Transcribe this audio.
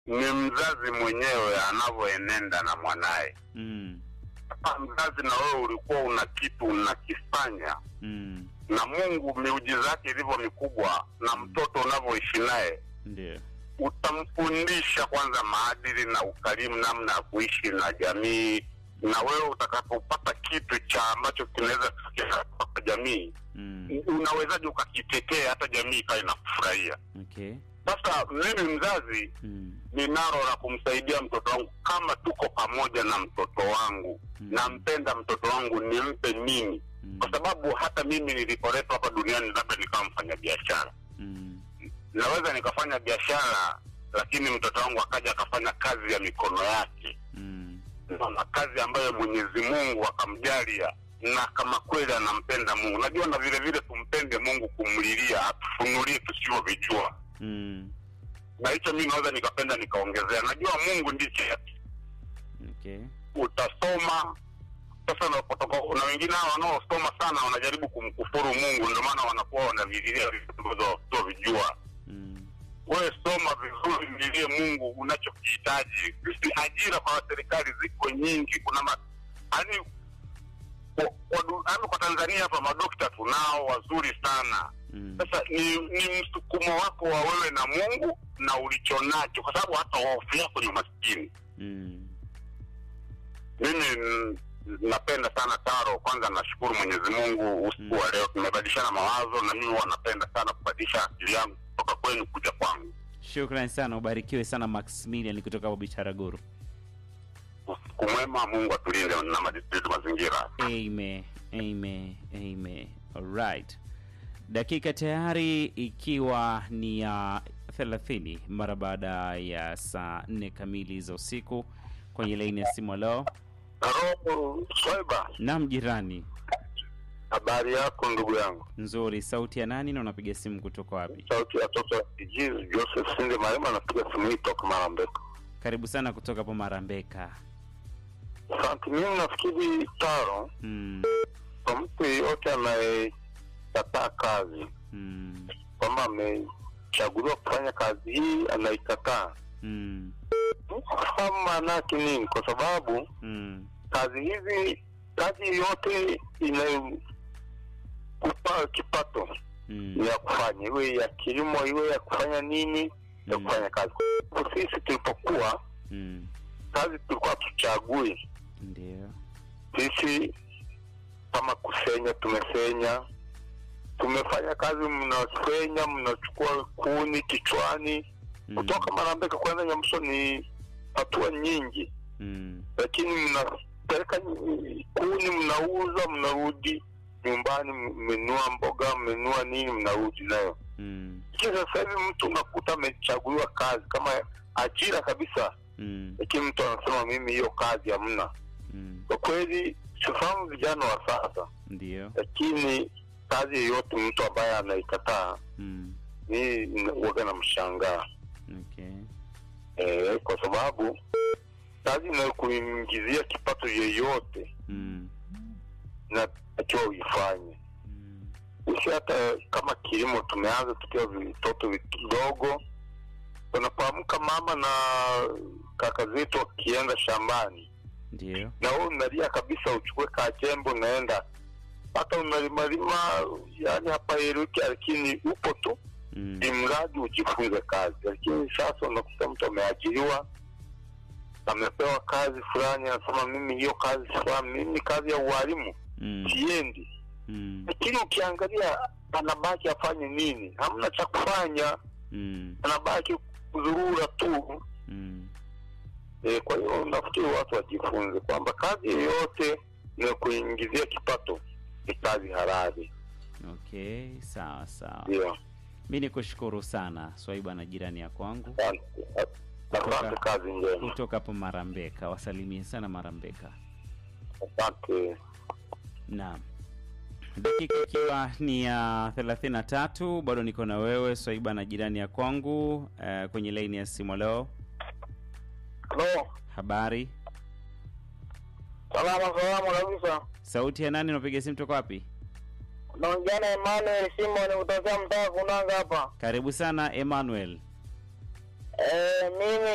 ni mzazi mwenyewe anavyoenenda na mwanaye. Mm. Kama mzazi na wewe ulikuwa una kitu unakifanya Mm. na Mungu miujiza yake ilivyo mikubwa, na mtoto unavyoishi naye Ndio. utamfundisha kwanza maadili na ukarimu, namna ya kuishi na jamii, na wewe utakapopata kitu cha ambacho kinaweza kwa jamii, Mm. unawezaje ukakitetea hata jamii ikawa inafurahia? Okay. Sasa mimi mzazi Mm. ninalo la kumsaidia mtoto wangu, kama tuko pamoja na mtoto wangu, Mm. nampenda mtoto wangu, nimpe nini? Mm. Kwa sababu hata mimi nilipoletwa hapa duniani, labda nikawa mfanya biashara Mm. naweza nikafanya biashara lakini mtoto wangu akaja akafanya kazi ya mikono yake Mm. na kazi ambayo mwenyezi mungu akamjalia na kama kweli anampenda mungu najua na vile vile tumpende mungu kumlilia atufunulie tusivyovijua Mm. na hicho mi naweza nikapenda nikaongezea najua mungu ndicho Okay. utasoma sasa unapotoka na wengine hawa wanaosoma sana wanajaribu kumkufuru mungu ndio maana wanakuwa wanavililia vitu ambavyo wasivyovijua Mm. wewe soma vizuri, mlilie Mungu unachokihitaji. Sisi ajira kwa serikali ziko nyingi, kuna ma, yani kwa, kwa, du- yani kwa Tanzania hapa madokta tunao wazuri sana. Mm. Sasa ni, ni msukumo wako wa wewe na Mungu na ulicho nacho, kwa sababu hata hofu yako ni umaskini. Mm. Mimi mm, napenda sana Taro. Kwanza nashukuru Mwenyezi Mungu usiku wa leo tumebadilishana mawazo, na mimi huwa napenda sana kubadilisha akili yangu kutoka kwenu kuja kwangu. Shukrani sana, ubarikiwe sana Maximilian kutoka hapo Bitaraguru. usiku mwema, Mungu atulinde na madisitu mazingira. Amen. Amen. Amen. Alright. Dakika tayari ikiwa ni ya 30 mara baada ya saa 4 kamili za usiku kwenye laini ya simu leo. Halo Swaiba, Naam jirani. habari yako ndugu yangu? Nzuri. Sauti ya nani na unapiga simu kutoka wapi? Sauti ya toto ya kijizi Joseph Sinde Marema, anapiga simu hii toka Marambeka. Karibu sana kutoka hapo Marambeka. Asante. Mimi nafikiri Taro, Mm. kwa mtu yeyote anayekataa kazi Mm. kwamba amechaguliwa kufanya kazi hii anaikataa, Mm. fahamu maana yake nini? Kwa sababu Mm. kazi hizi, kazi yoyote inayokupa kipato Mm. ni ya kufanya, iwe ya kilimo, iwe ya kufanya nini, ya Mm. kufanya kazi. Kwa sisi tulipokuwa Mm. kazi tulikuwa tuchagui Ndio. sisi, kama kusenya, tumesenya, tumefanya kazi, mnasenya, mnachukua kuni kichwani Mm. kutoka Marambeka kwenda Nyamso ni hatua nyingi, Mm. lakini mnapeleka kuni, mnauza, mnarudi nyumbani, mmenunua mboga, mmenunua nini, mnarudi nayo. Mm. Lakini sasa hivi mtu unakuta amechaguliwa kazi kama ajira kabisa, Mm. lakini mtu anasema mimi hiyo kazi hamna. Mm. Kwa kweli sifahamu vijana wa sasa, Ndio. lakini kazi yoyote mtu ambaye anaikataa Mm. ni waga na mshangaa Okay. e, kwa sababu kazi inayokuingizia kipato yeyote Mm. inatakiwa uifanye. Mm. Sisi hata kama kilimo tumeanza tukiwa vitoto vidogo, unapoamka mama na kaka zetu wakienda shambani, Ndio. na wewe unalia kabisa, uchukue kajembe unaenda, hata unalimalima, yani hapa eruki, lakini upo tu Mm. ni mradi ujifunze kazi. Lakini sasa unakuta mtu ameajiriwa, amepewa kazi fulani, anasema mimi hiyo kazi fulani, mimi kazi ya ualimu Mm. siendi. Mm. Lakini ukiangalia anabaki afanye nini? Hamna cha kufanya, Mm. anabaki kuzurura tu. Mm. E, kwa hiyo nafikiri watu wajifunze kwamba kazi yoyote inayokuingizia kipato ni kazi halali. Okay, sawa sawa. Ndio, Mi ni kushukuru sana Swaiba na jirani ya kwangu asante, asante, kazi njema, kutoka hapo Marambeka. Wasalimie sana Marambeka. asante. Naam, dakika ikiwa ni ya thelathini na tatu bado niko na wewe Swaiba na jirani ya kwangu eh, kwenye laini ya simu leo. Halo, Habari, Salama salama kabisa. sauti ya nani? Unapiga simu toka wapi? Naongea na Emmanuel Simon kutokea mtaa Kunanga hapa. Karibu sana Emmanuel. Eh, mimi